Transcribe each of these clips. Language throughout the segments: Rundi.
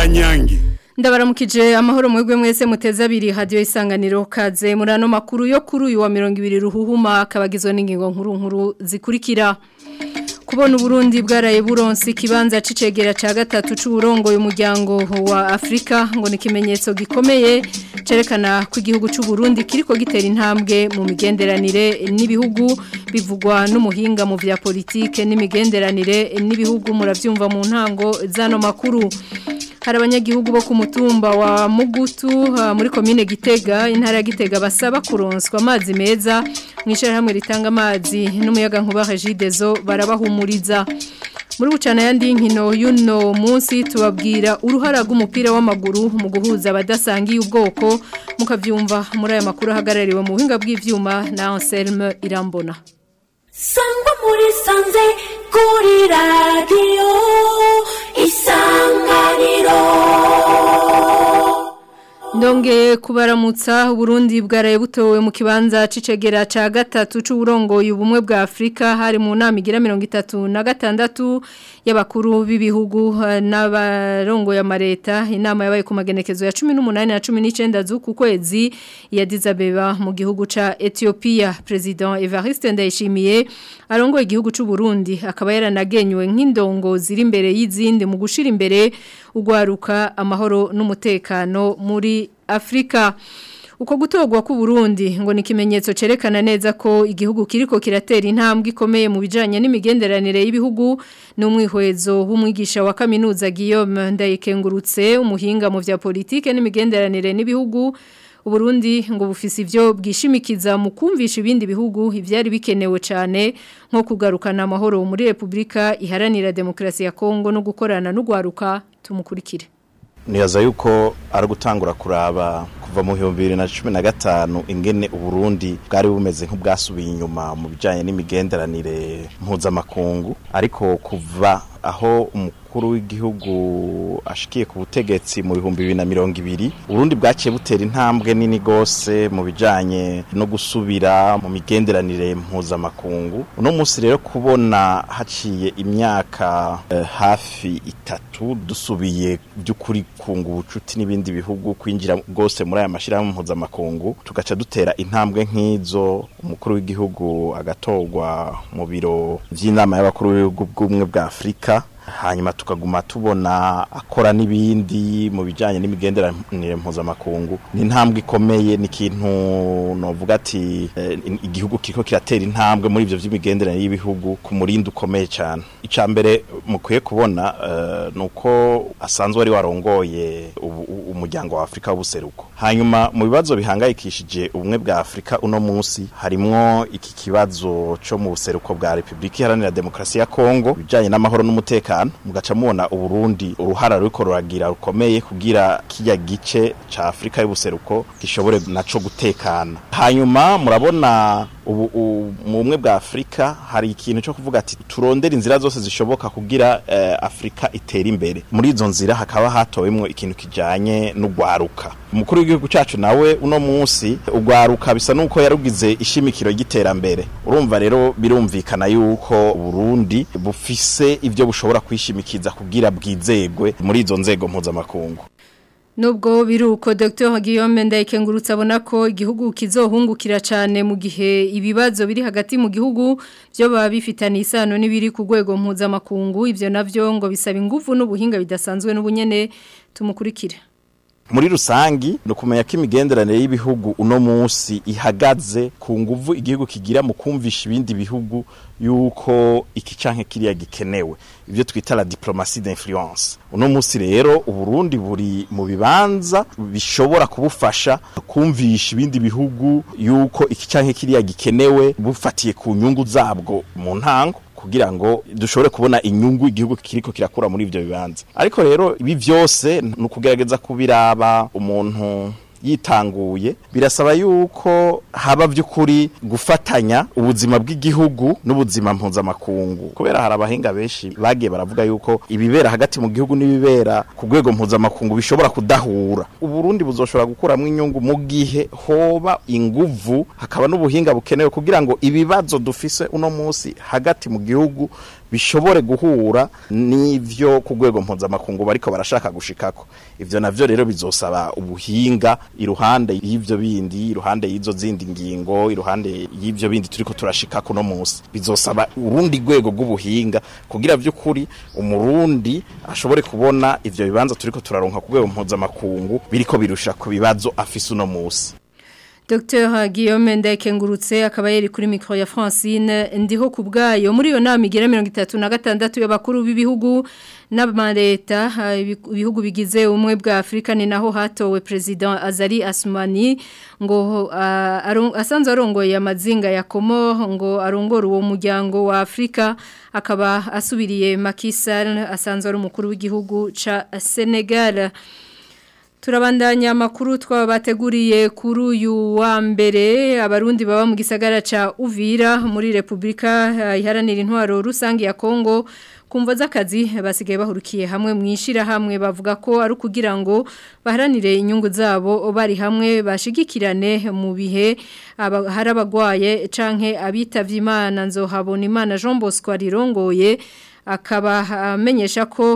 kanyange ndabaramukije amahoro mwebwe mwese muteze abiri hadiyo isanganiro kaze muri ano makuru yo kuri uyu wa mirongo ibiri ruhuhuma akabagizwe n'ingingo nkuru nkuru zikurikira kubona uburundi bwaraye buronsi ikibanza c'icegera ca gatatu c'uburongoye umuryango wa Afrika ngo ni ikimenyetso gikomeye cerekana ko igihugu c'u Burundi kiriko gitera intambwe mu migenderanire n'ibihugu bivugwa n'umuhinga mu vya politike n'imigenderanire n'ibihugu muravyumva mu ntango zano makuru hari abanyagihugu bo ku mutumba wa Mugutu uh, muri komine Gitega intara ya Gitega basaba kuronswa amazi meza mwishara hamwe ritanga amazi n'umuyaga nkuba Regidezo barabahumuriza muri bucana yandi nkino yuno munsi tubabwira uruhara rw'umupira w'amaguru mu guhuza abadasangiye ubwoko mukavyumva muri aya makuru ahagarariwe mu buhinga bw'ivyuma na Anselme Irambona sangwa muri sanze kuri radiyo isanganiro Ndongeye kubaramutsa Burundi bwaraye butowe mu kibanza c'icegera ca gatatu c'uburongoye ubumwe bwa Afrika hari mu nama igira 36 y'abakuru b'ibihugu n'abarongo ya mareta inama yabaye ku magenekezo ya 18 na 19 z'uku kwezi ya Dizabeba mu gihugu ca Ethiopia President Evariste Ndayishimiye arongoye igihugu c'u Burundi akaba yaranagenywe nk'indongo ziri imbere y'izindi mu gushira imbere ugwaruka amahoro n'umutekano muri Afrika uko gutogwa ku Burundi ngo ni kimenyetso cerekana neza ko igihugu kiriko kiratera intambwe ikomeye mu bijanye n'imigenderanire y'ibihugu n'umwihwezo w'umwigisha wa kaminuza Guillaume Ndayikengurutse umuhinga mu vya politike n'imigenderanire n'ibihugu Uburundi ngo bufise ivyo bwishimikiza mu kumvisha ibindi bihugu ivyari bikenewe cyane nko kugarukana amahoro muri Republika iharanira demokrasi ya Kongo no gukorana n'ugwaruka tumukurikire nibaza yuko ari gutangura kuraba kuva mu bihumbi bibiri na cumi na gatanu ingene uburundi bwari bumeze nk'ubwasubiye inyuma mu bijyanye n'imigenderanire mpuzamakungu ariko kuva aho umukuru w'igihugu ashikiye ku butegetsi mu bihumbi bibiri na mirongo ibiri uburundi bwaciye butera intambwe nini rwose mu bijyanye no gusubira mu migenderanire mpuzamakungu uno munsi rero kubona haciye imyaka eh, hafi itatu dusubiye by'ukuri kunga ubucuti n'ibindi bihugu kwinjira rwose muri aya mashyirahamwe mpuzamakungu tugaca dutera intambwe nk'izo umukuru w'igihugu agatorwa mu biro by'inama y'abakuru b'ibihugu bw'ubumwe bwa afurika hanyuma tukaguma tubona akora n'ibindi mu bijyanye n'imigenderanire mpuzamakungu ni intambwe ikomeye ni ikintu novuga ati igihugu kiriko kiratera intambwe muri ibyo by'imigenderanire y'ibihugu ku murindi ukomeye cyane icya mbere mukwiye kubona ni uko asanzwe ari warongoye umuryango wa afurika w'ubuseruko hanyuma mu bibazo bihangayikishije ubumwe bwa afurika uno munsi harimwo iki kibazo cyo mu buseruko bwa repubulika iharanira demokarasi ya kongo ibijyanye n'amahoro n'umutekano mugaca mubona uburundi uruhara ruriko ruragira rukomeye kugira kijya gice ca Afrika y'ubuseruko gishobore naco gutekana hanyuma murabona ubu mu bumwe bwa Afrika hari ikintu cyo kuvuga ati turondera inzira zose zishoboka kugira eh, Afrika itera imbere muri izo nzira hakaba hatowemwo ikintu kijanye n'ugwaruka umukuru w'igihugu cacu nawe uno munsi ugwaruka bisa nuko yarugize ishimikiro y'iterambere urumva rero birumvikana yuko Burundi bufise ivyo bushobora kwishimikiza kugira bwizegwe muri izo nzego mpuzamakungu Nubwo biruko Dr. Guillaume Ndayikengurutse abona ko igihugu kizohungukira cyane mu gihe ibibazo biri hagati mu gihugu byo baba bifitanye isano n'ibiri ku rwego mpuzamakungu ivyo navyo ngo bisaba ingufu n'ubuhinga bidasanzwe n'ubunyene tumukurikire muri rusangi no kumenya ko imigenderanire y'ibihugu uno munsi ihagaze ku nguvu igihugu kigira mu kumvisha ibindi bihugu yuko iki canke kiriya gikenewe ivyo twita la diplomatie d'influence uno munsi rero uburundi buri mu bibanza bishobora kubufasha kumvisha ibindi bihugu yuko iki canke kiriya gikenewe bufatiye ku nyungu zabwo mu ntango kugira ngo dushobore kubona inyungu igihugu kiriko kirakura muri ivyo bibanza ariko rero ibi vyose ni ukugerageza kubiraba umuntu yitanguye birasaba yuko haba by'ukuri gufatanya ubuzima bw'igihugu n'ubuzima mpuzamakungu kubera hari abahinga benshi bagiye baravuga yuko ibibera hagati mu gihugu n'ibibera ku rwego mpuzamakungu bishobora kudahura uburundi buzoshobora gukuramo inyungu mu gihe hoba inguvu hakaba n'ubuhinga bukenewe kugira ngo ibibazo dufise uno munsi hagati mu gihugu bishobore guhura n'ivyo ku rwego mpuzamakungu bariko barashaka gushikako ivyo navyo rero bizosaba ubuhinga iruhande y'ivyo bindi iruhande y'izo zindi ngingo iruhande y'ivyo bindi turiko turashikako no munsi bizosaba urundi rwego rw'ubuhinga kugira vy'ukuri umurundi ashobore kubona ivyo bibanza turiko turaronka ku rwego mpuzamakungu biriko birusha ku bibazo afise uno munsi Dr Guillaume Ndekengurutse akaba yari kuri micro ya Francine ndiho kubgayo muri yo nama igera 36 y'abakuru b'ibihugu n'amareta ibihugu bigize umwe bwa Afrika ni naho hatowe president Azali Asmani ngo uh, asanzwe arongoye amazinga ya Comore ngo arongora uwo muryango wa Afrika akaba asubiriye Macky Sall asanzwe ari umukuru w'igihugu ca Senegal Turabandanya amakuru twabateguriye kuri uyu wa mbere abarundi baba mu gisagara ca Uvira muri Republika iharanira intwaro rusangi ya Kongo kumva z'akazi basigaye bahurukiye hamwe mwishira hamwe bavuga ko ari kugira ngo baharanire inyungu zabo bari hamwe bashigikirane mu bihe hari abagwaye canke abitavye Imana nzohabona Imana Jean Bosco arirongoye akaba amenyesha ko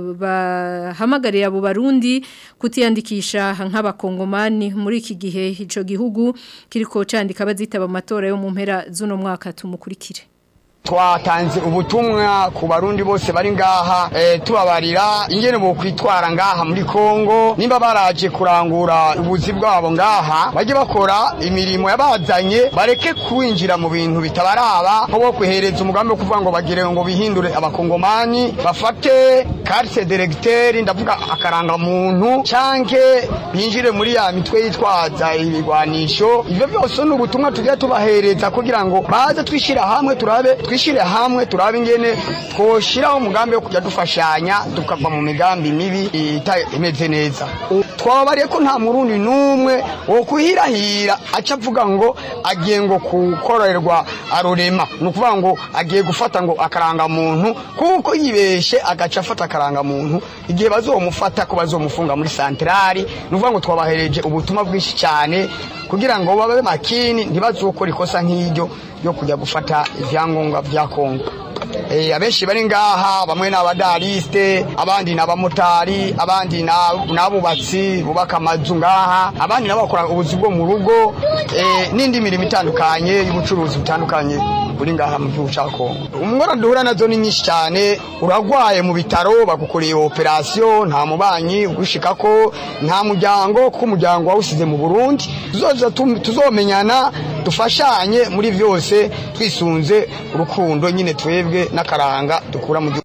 bahamagarira abo barundi kutiyandikisha nk'abakongomani muri iki gihe icyo gihugu kiriko candika bazitaba amatora yo mu mpera z'uno mwaka tumukurikire twatanze ubutumwa ku barundi bose bari ngaha e, tubabarira ingene bo kwitwara ngaha muri Kongo nimba baraje kurangura ubuzi bwabo ngaha baje bakora imirimo yabazanye bareke kwinjira mu bintu bitabaraba nko bo kwihereza umugambi wo kuvuga ngo bagire ngo bihindure abakongomani bafate carte directeur ndavuga akaranga muntu canke binjire muri ya mitwe yitwaza ibigwanisho ivyo byose ni ubutumwa tugiye tubahereza kugira ngo baze twishira hamwe turabe twishire hamwe turabe ingene twoshiraho umugambi wo kujya dufashanya tukava mu migambi mibi imeze neza twabariye ko nta murundi n'umwe wo kuhirahira aca avuga ngo agiye ngo kukorerwa arurema ni ukuvuga ngo agiye gufata ngo akaranga muntu kuko yibeshe agaca afata akaranga muntu igihe bazomufata ko bazomufunga muri santirari ni ukuvuga ngo twabahereje ubutumwa bwinshi cyane kugira ngo babe makini ntibazokore ikosa nk'iryo yo kujya gufata ibyangombwa bya Kongo eh abenshi bari ngaha bamwe n'abadarisite abandi n'abamotari abandi n'abubatsi bubaka amazu ngaha abandi n'abakora ubuzi bwo mu rugo eh n'indi mirimo itandukanye y'ubucuruzi butandukanye buri ngaha mu gihugu cya Kongo umwora duhura nazo ni nyinshi cyane uragwaye mu bitaro bagukoreye operation nta mubanyi ugushika ko nta muryango ko umuryango wawusize mu Burundi tuzoza tuzomenyana dufashanye muri byose twisunze urukundo nyine twebwe n'akaranga dukura mu gihugu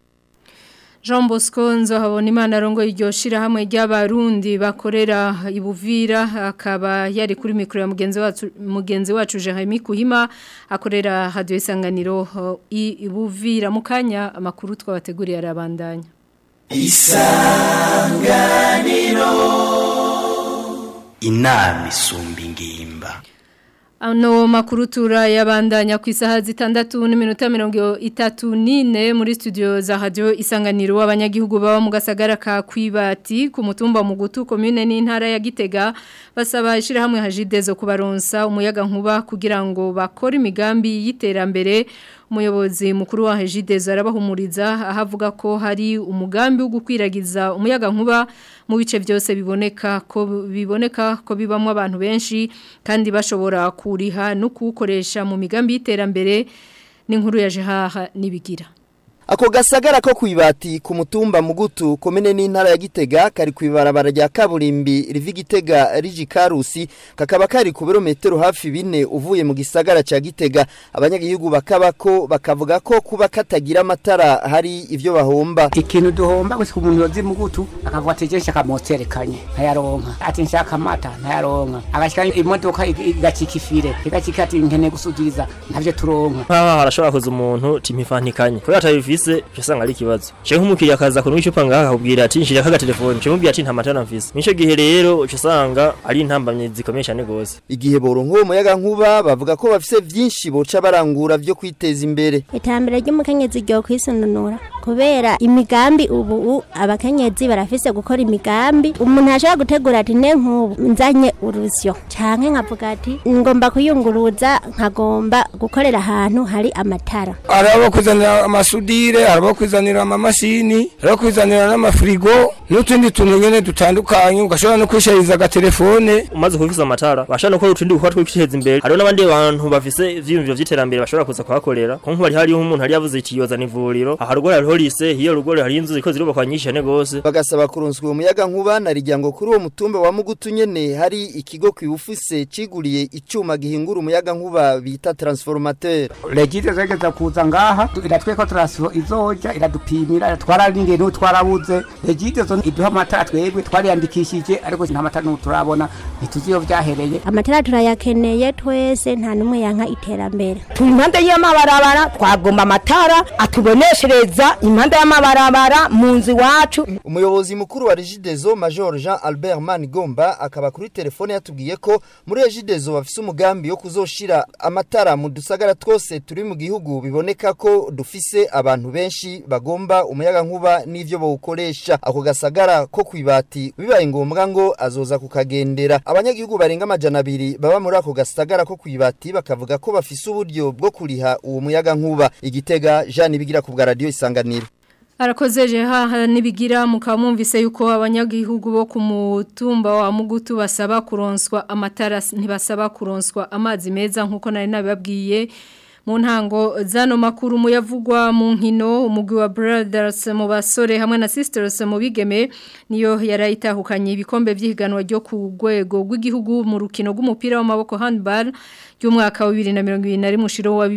Jean Bosco nzohabona imana arongo iryo shirahamwe ry'abarundi bakorera ibuvira akaba yari kuri mikro ya mugenzi wacu mugenzi wacu Jeremy Kuhima akorera radio isanganiro ibuvira mukanya amakuru twabateguriye arabandanya Isanganiro inama isumba ingimba Ano makuru turayabandanya ku isaha zitandatu n'iminota mirongo itatu n'ine muri studio za radio isanganiro abanyagihugu baba mu gasagara ka kwibati ku mutumba mugutu commune n'intara ya Gitega basaba ishirahamwe hajidezo kubaronsa umuyaga nkuba kugira ngo bakore imigambi y'iterambere umuyobozi mukuru wa Hejideza arabahumuriza ahavuga ko hari umugambi wo gukwiragiza umuyaga nkuba mu bice byose biboneka ko biboneka ko bibamwe abantu benshi kandi bashobora kuriha no kuwukoresha mu migambi y'iterambere n'inkuru ya Jehaha nibigira Ako gasagara ko kwibati ku mutumba mugutu komene n'intara ya Gitega kari kwibarabara rya kaburimbi rivi Gitega riji Karusi kakaba kari ku birometero hafi bine uvuye mu gisagara ca Gitega abanyagihugu bakabako bakavuga ko kuba katagira amatara hari ivyo bahomba ikintu duhomba gusa umuntu yozi mugutu akavuga ati je nshaka moterekanye ntayaronka ati nshaka amata ntayaronka agashika imodoka igacika ifire igacika ati nkene gusudiriza ntavyo turonka nkaho harashobora kuza umuntu timifantikanye kubera atabifise mfise usanga ari ikibazo je nk'umukiriya akaza kuno icupa ngaha akubwira ati nshira kaga telefone je mubwira ati nta matara mfise nico gihe rero usanga ari intambamye zikomeye cyane gose igihe boronka uwo muyaga nkuba bavuga ko bafise vyinshi boca barangura vyo kwiteza imbere itambere ry'umukenyezi ryo kwisununura kubera imigambi ubu abakenyezi barafise gukora imigambi umuntu ashobora gutegura ati ne nk'ubu nzanye urusyo canke nkavuga ati ngomba kuyunguruza nkagomba gukorera ahantu hari amatara arabo kuzanira amasudi amamontire harimo kwizanira amamashini harimo kwizanira n'amafirigo n'utundi tuntu nyene dutandukanye ugashobora no kwishariza agatelefone umaze kubifisa amatara bashaka no gukora utundi gukora twiteza imbere hariho n'abandi bantu bafise ivyiyumviro vy'iterambere bashobora kuza kuhakorera ko nk'ubu hari hariho umuntu hari yavuze iti yozana ivuriro aha rugore hariho lise hiyo rugore hari inzu ziko zirubakwa nyinshi cane gose bagasaba kuronswa uwo muyaga nkuba na rijyango kuri uwo mutumba wa mugutu nyene hari ikigo kwibufise ciguriye icuma gihingura umuyaga nkuba bita transformateur legite zegeza kuza ngaha iratweko transfo izoja iradupimira iratwara n'ingene twarabuze legite zo iduha amatara twebwe twariyandikishije ariko nta matara n'ubu turabona ntituzi iyo vyahereye amatara turayakeneye twese nta n'umwe yanka iterambere turi impande y'amabarabara twagomba amatara atuboneshereza impande y'amabarabara mu nzu iwacu umuyobozi mukuru wa Regideso Major Jean Albert Manigomba akaba kuri telefone yatubwiye ko muri Regideso bafise umugambi wo kuzoshira amatara mu dusagara twose turi mu gihugu biboneka ko dufise abantu benshi bagomba umuyaga nkuba n'ivyo bawukoresha ako gasagara ko kwibati bibaye ngombwa ngo azoza kukagendera abanyagihugu barenga amajana abiri baba muri ako gasagara ko kwibati bakavuga ko bafise uburyo bwo kuriha uwo muyaga nkuba igitega Jean Bigira ku bwa radio isanganiro Arakoze haha nibigira mukamumvise yuko abanyagihugu bo ku mutumba wa Mugutu basaba kuronswa amatara ntibasaba kuronswa amazi meza nkuko nari nabibabwiye mu ntango zano makuru muyavugwa mu nkino umugwi wa Brothers mu basore hamwe na Sisters mu bigeme niyo yarayitahukanye ibikombe by'ihiganwa ryo ku rwego rw'igihugu mu rukino rw'umupira w'amaboko handball y'umwaka wa 2021 mushiro wa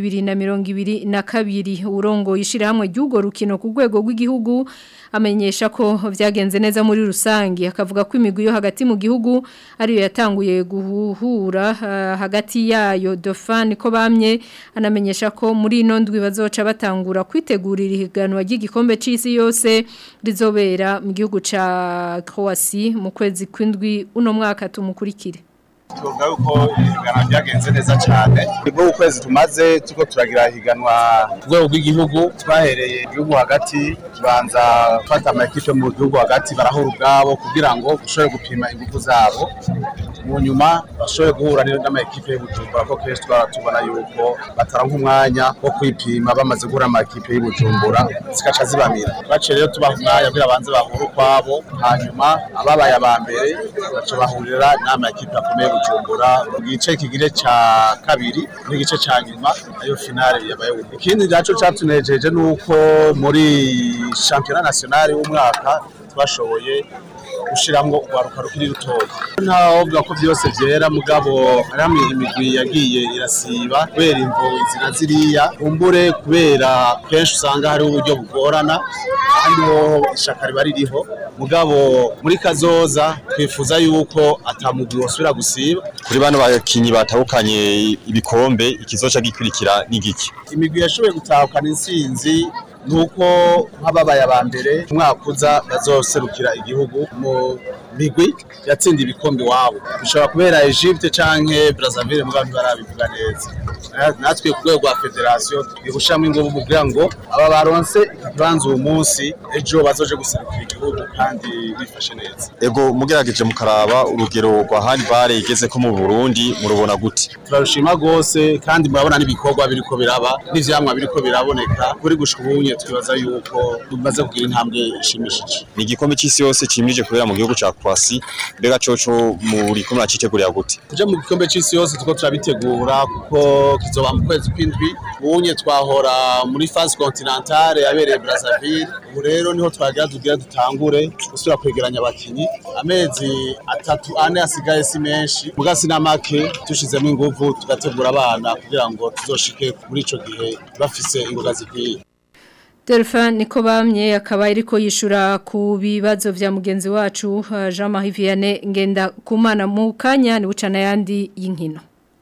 2022 urongo yishira hamwe ry'ugo rukino ku rwego rw'igihugu amenyesha ko vyagenze neza muri rusangi akavuga ko imigwi yo hagati mu gihugu ariyo yatanguye guhura uh, hagati yayo Dauphin ko bamye anamenyesha ko muri ino ndwi bazoca batangura kwitegurira ihiganwa ry'igikombe c'isi yose rizobera mu gihugu ca Croatie mu kwezi kw'indwi uno mwaka tumukurikire tuvuga yuko ihiganwa ryagenze neza cyane nibwo ukwezi tumaze tuko turagira ihiganwa ku rwego rw'igihugu twahereye igihugu hagati tubanza gufata amakipe mu gihugu hagati barahura ubwabo kugira ngo dushobore gupima ingufu zabo mu nyuma bashobore guhura n'amakipe y'ubujumbura ko kenshi twaba tubona yuko bataronka umwanya wo kwipima bamaze guhura amakipe y'ubujumbura zikaca zibamira baciye rero tubaha umwanya kugira banze bahure ukwabo hanyuma ababaye aba mbere baca bahurira n'amakipe akomeye y'ubujumbura mu gice kigire ca kabiri n'igice ca nyuma ayo finale yabaye ikindi naco catunejeje nuko muri championnat national w'umwaka twashoboye gushiramwo urwaruka rukiri rutoya ntawovuga ko byose byera mugabo hamwe imigwi yagiye irasiba kubera imvo izina ziriya kumbure kubera kenshi usanga hariho uburyo bugorana kandi ho ishaka riba ririho mugabo muri kazoza twifuza yuko atamugwi wosubira gusiba kuri bano bakinyi batahukanye ibikombe ikizoca gikurikira n'igiki imigwi yashoboye gutahukana intsinzi nuko nk'ababaye aba mbere umwaka uza bazoserukira igihugu mu migwi yatsinda ibikombe iwabo bishobora kubera Egypte canke Brazzaville mugabo ntibarabivuga neza natwe ku rwego rwa federasiyo turi gushiramo ingufu kugira ngo aba baronse ikibanza uwo munsi ejo bazoje guserukira igihugu kandi bifashe neza ego mugerageje mukaraba urugero rwa handball igeze ko mu Burundi murubona gute turarushima gose kandi murabona n'ibikorwa biriko biraba n'ivyamwa biriko biraboneka kuri gushika ubunye twibaza yuko tumaze kugira intambwe ishimishije ni igikombe cy'isi yose cimije kubera mu gihugu ca Croatie mbega coco muri ko muracitegurira gute kuja mu gikombe c'isi yose tuko turabitegura kuko kizoba mu kwezi kw'indwi ubunye twahora muri phase continentale yabereye Brazzaville ubu rero niho twagira tugira dutangure gusubira kwegeranya abakinyi amezi atatu ane asigaye si menshi mugasi na make tushizemo ingufu tugategura abana kugira ngo tuzoshike muri ico gihe bafise ingoga zikwiye Delphin niko bamye akaba iriko yishura ku bibazo vya mugenzi wacu Jean Marie Vianney ngenda kumana mu kanya ni bucana yandi y'inkino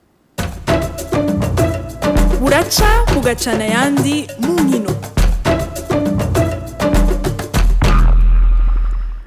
buraca bugacana yandi mu nkino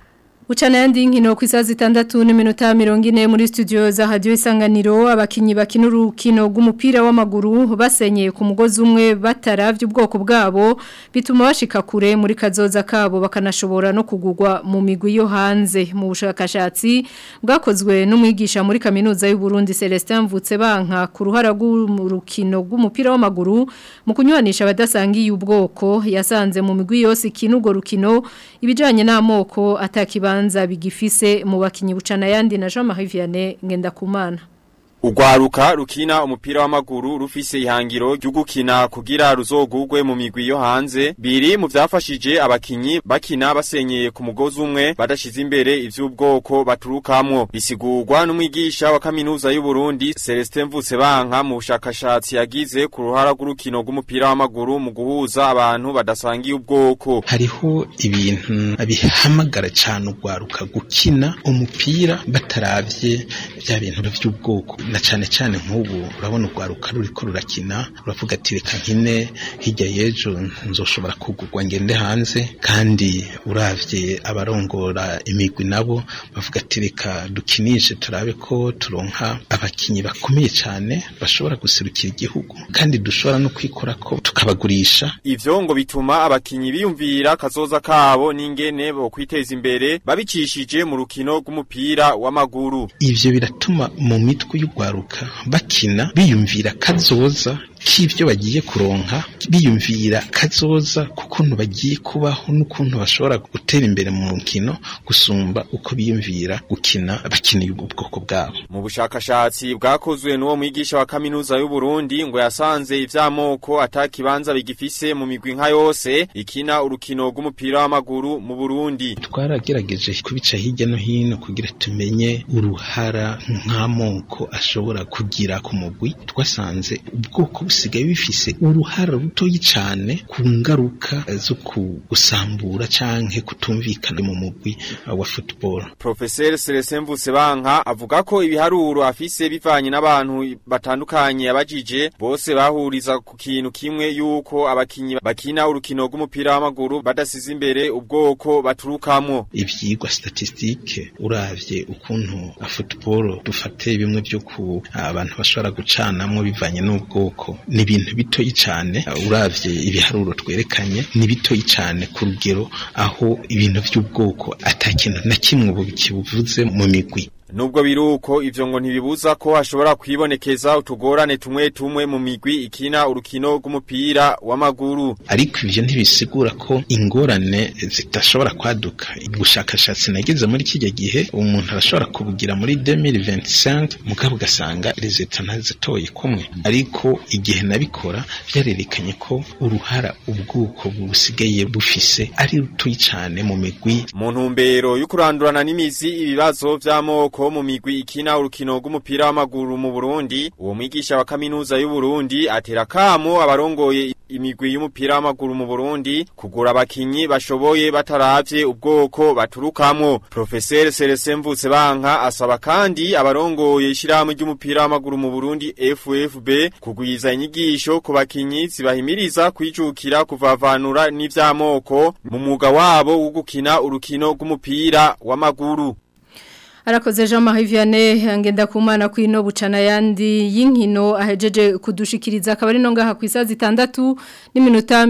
Uchana yandi nkino ku isaha zitandatu n'iminota mirongo ine muri studio za radio isanganiro abakinyi bakina urukino rw'umupira w'amaguru basenyeye ku mugozi umwe bataravye ubwoko bwabo bituma bashika kure muri kazoza kabo bakanashobora no kugurwa mu migwi yo hanze mu bushakashatsi bwakozwe n'umwigisha muri kaminuza y'u Burundi Celestin Mvutse banka ku ruhara rw'urukino rw'umupira w'amaguru mu kunywanisha abadasangiye ubwoko yasanze mu migwi yose ikinugo rukino ibijanye n'amoko atakiba bibanza bigifise mu bakinyi bucana yandi na Jean Marie Vianney Ngendakumana Ugwaruka rukina umupira w'amaguru rufise ihangiro ryo gukina kugira ruzogugwe mu migwi yo hanze biri mu vyafashije abakinyi bakina basenyeye ku mugozi umwe badashize imbere ivy'ubwoko baturukamwo bisigurwa n'umwigisha wa kaminuza y'u Burundi Celestin Mvutse banka mu bushakashatsi yagize ku ruhara rw'urukino rw'umupira w'amaguru mu guhuza abantu badasangiye ubwoko hariho ibintu bihamagara cyane ugwaruka gukina umupira bataravye bya bintu by'ubwoko na cyane cyane nk'ubu urabona urwaruka ruriko rurakina uravuga ati reka nkine hirya y'ejo nzoshobora kugurwa ngende hanze kandi uravye abarongora imigwi nabo bavuga ati reka dukinishe turabe ko turonka abakinyi bakomeye cyane bashobora guserukira igihugu kandi dushobora no kwikora ko tukabagurisha ivyo ngo bituma abakinyi biyumvira kazoza kabo n'ingene bo kwiteza imbere babicishije mu rukino rw'umupira w'amaguru ivyo biratuma mu mitwe y'u kugwaruka bakina biyumvira kazoza k'ivyo bagiye kuronka biyumvira kazoza kukuntu bagiye kubaho n'ukuntu bashobora gutera imbere mu mukino gusumba uko biyumvira gukina bakiniye ubwoko bwabo mu bushakashatsi bwakozwe n'uwo mwigisha wa kaminuza y'u Burundi ngo yasanze ivy'amoko atakibanza bigifise mu migwi nka yose ikina urukino rw'umupira w'amaguru mu Burundi twaragerageje kubica hirya no hino kugira tumenye uruhara nk'amoko ashobora kugira ku mugwi twasanze ubwoko busigaye bifise uruhara rutoyi cyane ku ngaruka zo gusambura canke kutumvikana mu mugwi wa football Professor Celestin Mvusebanka avuga ko ibiharuro afise bivanye n'abantu batandukanye abajije bose bahuriza ku kintu kimwe yuko abakinyi bakina urukino rw'umupira w'amaguru badasize imbere ubwoko baturukamo ivyigwa statistique uravye ukuntu football dufate bimwe byo ku abantu bashobora gucanamwo bivanye n'ubwoko ni ibintu bitoyi cyane uravye ibiharuro twerekanye ni bitoyi cyane ku rugero aho ibintu by'ubwoko atakintu na kimwe ubu kibuvuze mu migwi Nubwo biruko ivyo ngo ntibibuza ko hashobora kwibonekeza utugorane tumwe tumwe mu migwi ikina urukino rw'umupira w'amaguru. Ariko ivyo ntibisigura ko ingorane zitashobora kwaduka. Ubushakashatsi nagize muri kijya gihe umuntu arashobora kubugira muri 2025 mugabo ugasanga resultat ntazitoye kumwe. Ariko igihe nabikora byarerekanye ko uruhara ubwuko busigaye bufise ari rutoyi cyane mu migwi. Mu ntumbero yo kurandurana n'imizi ibibazo vy'amoko mu migwi ikina urukino rw'umupira w'amaguru mu Burundi uwo mwigisha wa kaminuza y'u Burundi atera kamo abarongoye imigwi y'umupira w'amaguru mu Burundi kugura abakinyi bashoboye bataravye ubwoko baturukamwo Professeur Celestin Mvutse banka asaba kandi abarongoye ishyirahamwe ry'umupira w'amaguru mu Burundi FFB kugwiza inyigisho ku bakinyi zibahimiriza kwijukira kuvavanura n'ivy'amoko mu mwuga wabo wo gukina urukino rw'umupira w'amaguru Arakoze Jean Marie Vianney angenda kumana kwino bucana yandi yinkino ahejeje kudushikiriza akabari no ngaha ku isazi 6 n'iminota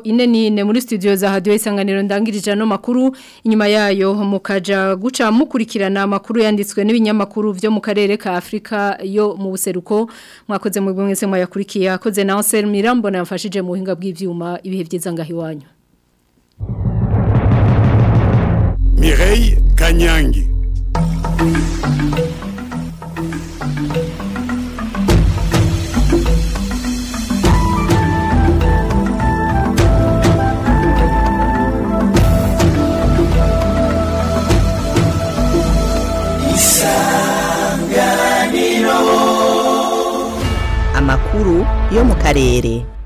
44 muri studio za Radio Isanganiro ndangirije no makuru inyuma yayo mukaja guca mukurikirana makuru yanditswe n'ibinyamakuru byo mu karere ka Afrika yo mu buseruko mwakoze mu bwese mwayakurikiye akoze na Ansel Mirambo namfashije mu buhinga bw'ivyuma ibihe byiza ngahi wanyu Mireille Kanyangi amakuru yo mu karere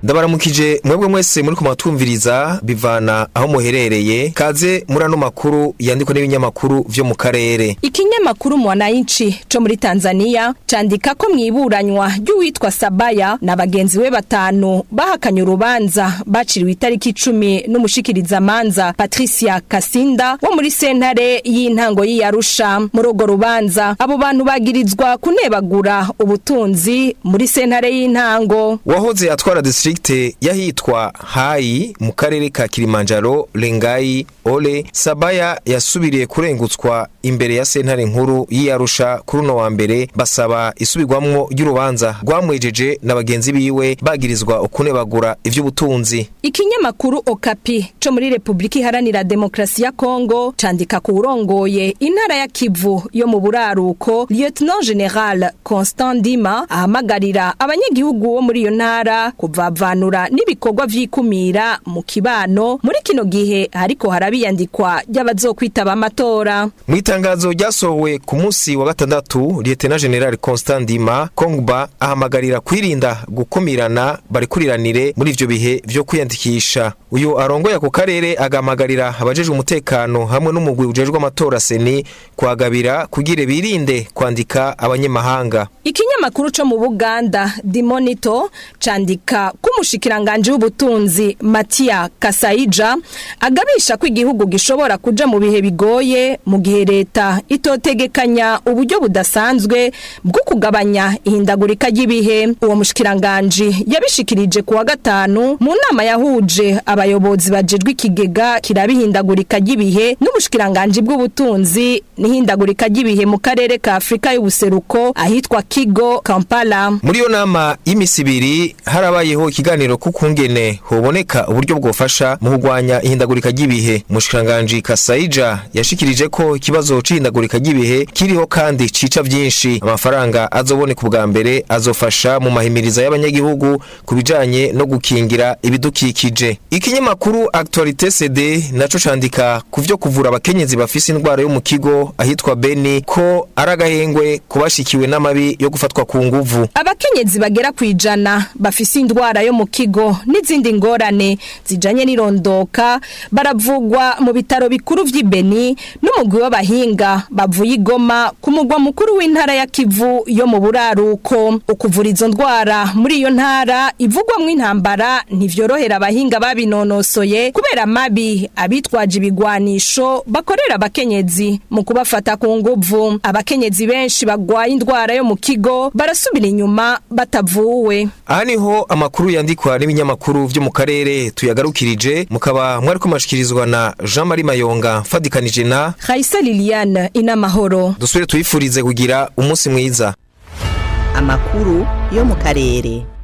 ndabaramukije mwebwe mwese muri kumatwumviriza bivana aho muherereye kaze muri ano makuru yandikwa n'ibinyamakuru vyo mu karere Ikinyamakuru Mwananchi co muri Tanzania candika ko mwiburanywa ry'uwitwa Sabaya na bagenzi we batanu bahakanye urubanza baciriwe itariki 10 n'umushikiriza manza Patricia Kasinda wo muri sentare y'intango y'Arusha muri urwo rubanza abo bantu bagirizwa kunebagura ubutunzi muri sentare y'intango wahoze atwara district yahitwa hayi mu karere ka Kilimanjaro Lengai Ole Sabaya yasubiriye kurengutswa imbere ya sentare nkuru y'Arusha kuri uno wa mbere basaba isubirwamwo ry'urubanza rwamwejeje na bagenzi biwe bagirizwa ukunebagura ivy'ubutunzi Ikinyamakuru Okapi co muri Republika Iharanira Demokrasi ya Kongo candika ku urongoye intara ya Kivu yo mu buraruko Lieutenant General Constant Dima ahamagarira abanyagihugu bo muri iyo ntara kuvavanura n'ibikorwa vy'ikumira mu kibano muri kino gihe hariko harabiyandikwa ry'abazokwitaba amatora mu itangazo ryasohowe ku munsi wa gatandatu Lieutenant General Constant Dima Kongba ahamagarira kwirinda gukumirana barikuriranire muri ivyo bihe vyo kwiyandikisha uyu arongoye ako karere agamagarira abajejwe umutekano hamwe n'umugwi ujejwe amatora seni kwagabira kugira birinde kwandika abanyamahanga Ikinyamakuru co mu Buganda The Monitor candika kumushikiranganje w'ubutunzi Matia Kasaija agabisha ko igihugu gishobora kuja mu bihe bigoye mu gihe leta itotegekanya uburyo budasanzwe bwo kugabanya ihindagurika ry'ibihe uwo mushikiranganje yabishikirije kuwa gatanu mu nama yahuje abayobozi bajejwe ikigega kirabihindagurika ry'ibihe n'ubushikiranganje bw'ubutunzi n'ihindagurika ry'ibihe mu karere ka Afrika y'ubuseruko ahitwa Kigo Kampala muri iyo nama y'imisi ibiri harabayeho ikiganiro kukungene hoboneka uburyo bwofasha mu kurwanya ihindagurika ry'ibihe mushikiranganje Kasaija yashikirije ko ikibazo c'ihindagurika ry'ibihe kiriho kandi cica vyinshi amafaranga azoboneka ubwa mbere azofasha mu mahimiriza y'abanyagihugu kubijanye no gukingira ibidukikije ikinyamakuru Actualité CD naco candika kuvyo kuvura abakenyezi bafise indwara yo mu kigo ahitwa Beni ko aragahengwe kubashikiwe n'amabi yo gufatwa ku nguvu abakenyezi bagera kwijana bafise indwara yo mu kigo n'izindi ngorane zijanye n'irondoka baravugwa mu bitaro bikuru vy'Ibeni n'umugwi w'abahinga bavuye igoma ku mugwa mukuru w'intara ya Kivu yo mu buraruko ukuvura izo ndwara muri iyo ntara ivugwamwo intambara ntivyorohera abahinga babinonosoye kubera amabi abitwaje ibigwanisho bakorera abakenyezi mu kubafata ku nguvu abakenyezi benshi bagwaye indwara yo mu kigo barasubira inyuma batavuwe aha niho amakuru yandikwa n'ibinyamakuru vyo mu karere tuyagarukirije mukaba mwari kumashikirizwa na Jean Marie Mayonga mfadikanije na Raisa Liliane inamahoro dusubire tuyifurize kugira umunsi mwiza amakuru yo mu karere